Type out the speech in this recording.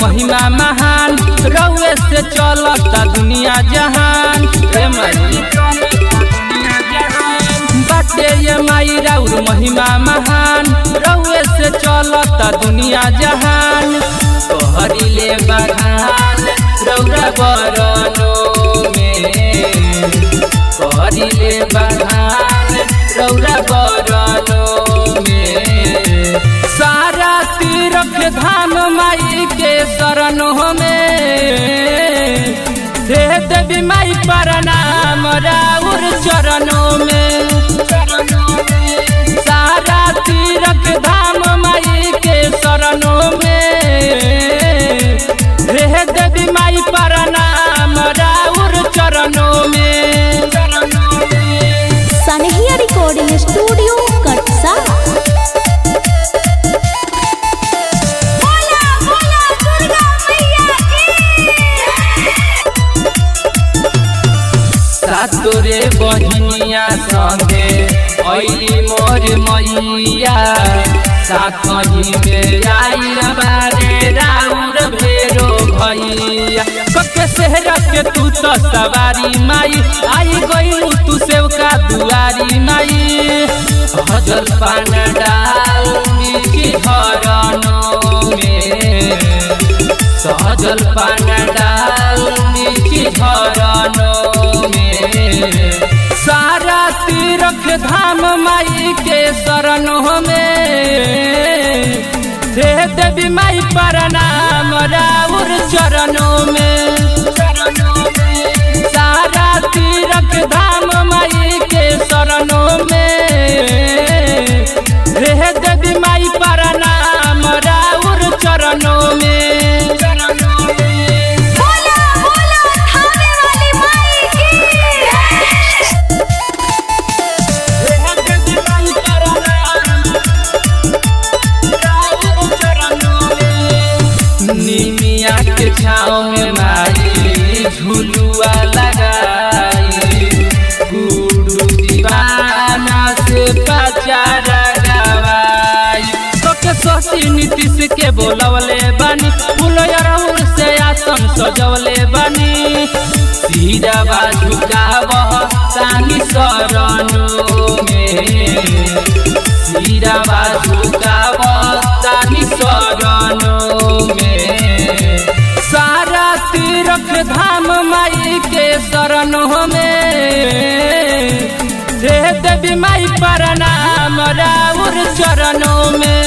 महिमा महान रउए से चलता दुनिया जहान ए माई बाटे ये माई राउर महिमा महान रउए से चलता दुनिया जहान तोहरी बखान रौरा बरनो में तोहरी बखान रौरा बरनो में सारा तीरथ धाम माई के शरणों में दे देवी माई प्रणाम राउर चरणों में सारा तीरथ धाम माई के शरणों में रे देवी माई प्रणाम राउर चरणों में सनहिया रिकॉर्डिंग स्टूडियो कटसा सातोरे बहिनिया संगे ऐली मोर मैया साखही में आइल बारे राउर भेरो भैया कके शहर के तू तो सवारी माई आई गइलू तू सेवका दुआरी माई हजल पान डाल मिर्ची हरनो में सहजल पान डाल मिर्ची झरनो में सारा तीरथ धाम माई के शरणों में दे देवी माई प्रणाम राउर चरणों में सारा तीरथ धाम माई के शरणों में रे देवी माई प्रणाम राउर चरणों में निमिया के छाँव में माई झुलुआ लगाई गुरु दीवाना से पचारा गवाई तो के सोची नीतीश के बोलवले बानी फुलयरहुल से आसन सजवले बानी सीरावा झुकावह तानी शरणों में सीरावा झुकावह तानी शरणों में सारा तीरथ धाम माई के शरणों में दे देवी माई प्रणाम राउर चरणों में